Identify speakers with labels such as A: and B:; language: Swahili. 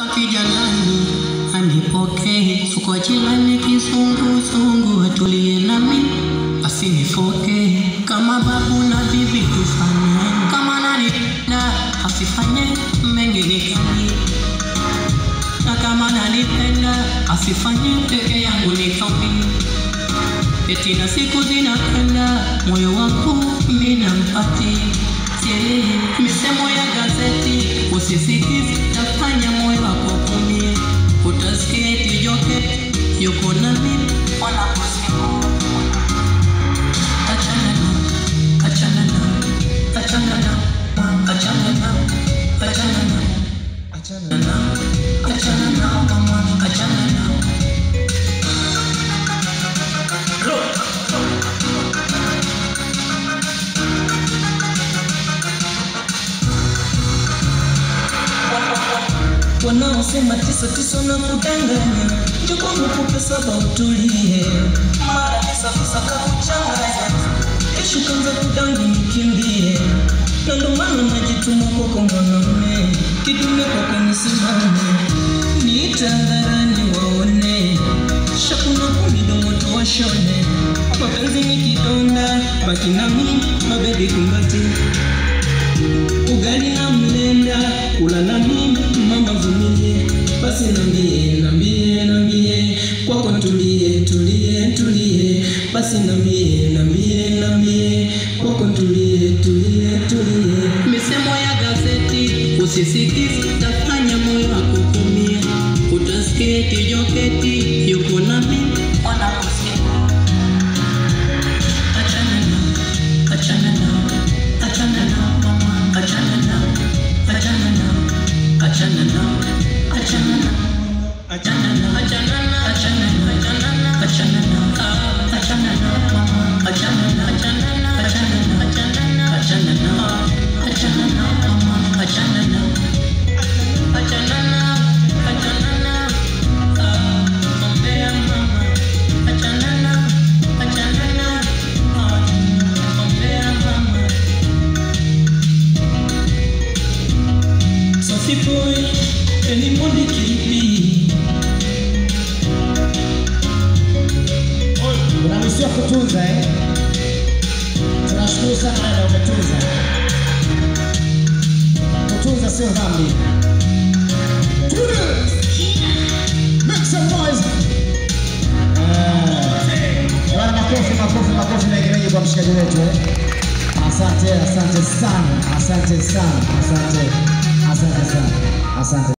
A: Kijanani anipokee, suko jilani kizunguzungu, atulie nami asinifoke, kama babu na bibi tufanye, kama nani na asifanye mengi nikani, na kama nanipenda asifanye peke yangu nikambi, eti na siku zinakwenda, moyo wangu mina mpati misemo ya gazeti usisikizi, tafanya moyo wako kumie, utasikia eti joke yuko nami wanaposema achana na achana na achana na achana na achana na achana na achana na mama achana na
B: wanaosema tisa tisa na kudanganya, njoo kwangu kupe saba utulie, mara tisa tisa kakuchanganya, kesho kanza kudangu nikimbie, na ndo maana najituma kwako mwanamume, kidume kwako nisimame, niite hadharani waone, shakuna kumidomo tuwashone, mapenzi ni kidonda, baki nami mabebi kumbati ugali na mlenda kula na mimi mama vumilie basi nambie nambie nambie kwako tulie tulie tulie basi nambie nambie nambie kwako tulie tulie tulie
A: misemo ya gazeti usisikizi, tafanya moyo wako kumia, utasikia eti joketi yuko nami wanaposema achana na achana na achana na mama achana na achana na achana na achana na achana na achana na achana na achana na achana na ah, achana na mama achana na achana na achana na achana na achana na achana na mama achana na achana na achana na ah, ombea mama achana na achana na ah, ombea mama
B: Safi boy anybody can be
C: Unaruhusiwa kutunza eh? Tunashukuru sana dada, umetunza. Kutunza sio dhambi. Tune. Make some noise. Eh, Bwana, makofi makofi makofi na gereje kwa mshikaji wetu eh? Asante, asante sana, asante sana, asante, asante sana, asante.